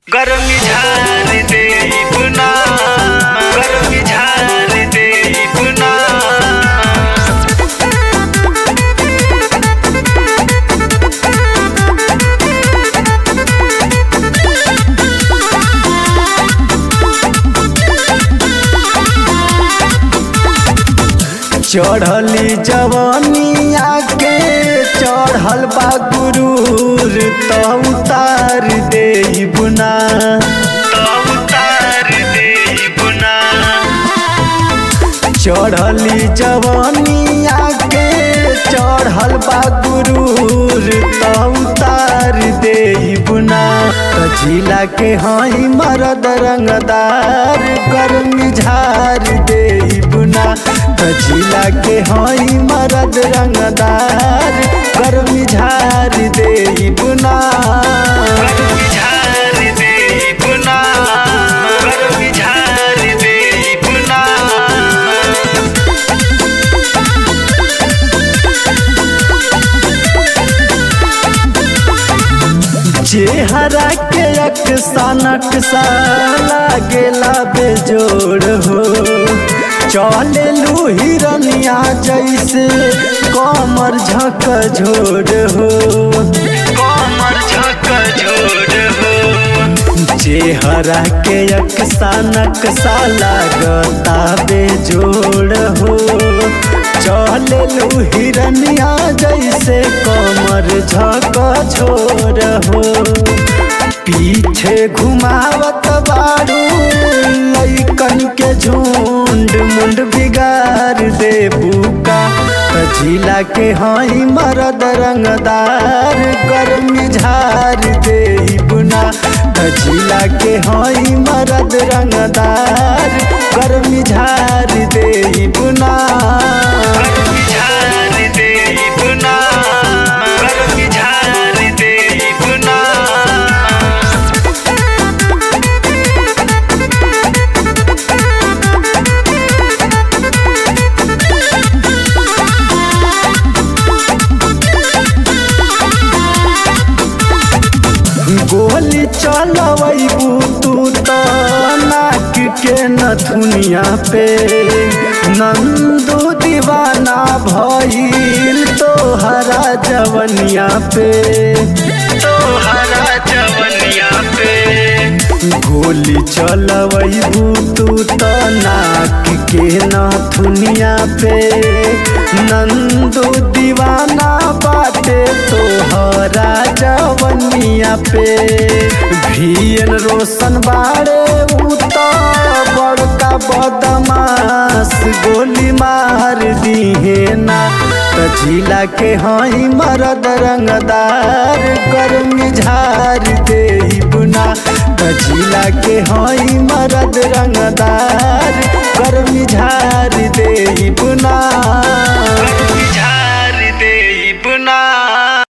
गरमी झार दे पुना गरमी झार दे पुना चढ़ली जवानिया के चढ़ल बा गुरूर त उतार दे बुना तो उतार दे पुना चढ़ली जवानिया के चढ़ल बा गुरूर त उतार दे बुना त जिला के हई मरद रंगदार गर्मी झार दे बुना त जिला के हई मरद रंगदार गर्मी झार दे बुना गरमी झार दे पुना गरमी झार दे पुना चेहरा के अकसानक सा लागेला बेजोड़ हो चले लू हिरनिया जैसे कमर झक झोड़ हो कमर झक झोर हो चेहरा के अकसानक सा लागता बेजोड़ हो चले लू हिरनिया जैसे कमर झक झोड़ हो पीछे घुमावत बारू लैकन के झुंड मुंड बिगाड़ दे बुका त जिला के हई मरद रंगदार गर्मी झार दे बुना त जिला के हई मरद रंगदार गर्मी झार दे बुना गरमी झार दे पुना गरमी झार दे पुना गोली चलबू तू त नाक के नथुनिया पे नंदू दीवाना भइल तोहरा जवनिया पे तोहरा जवनिया पे गोली चलबू तू त नाक के नथुनिया पे नंदू दीवाना बाटे तोहरा जवनिया पे भियन रोशन बाड़े उ त बड़का बदमाश गोली मार दिहे ना त जिला के हई मरद रंगदार गर्मी झार दे बुना त जिला के हई मरद रंगदार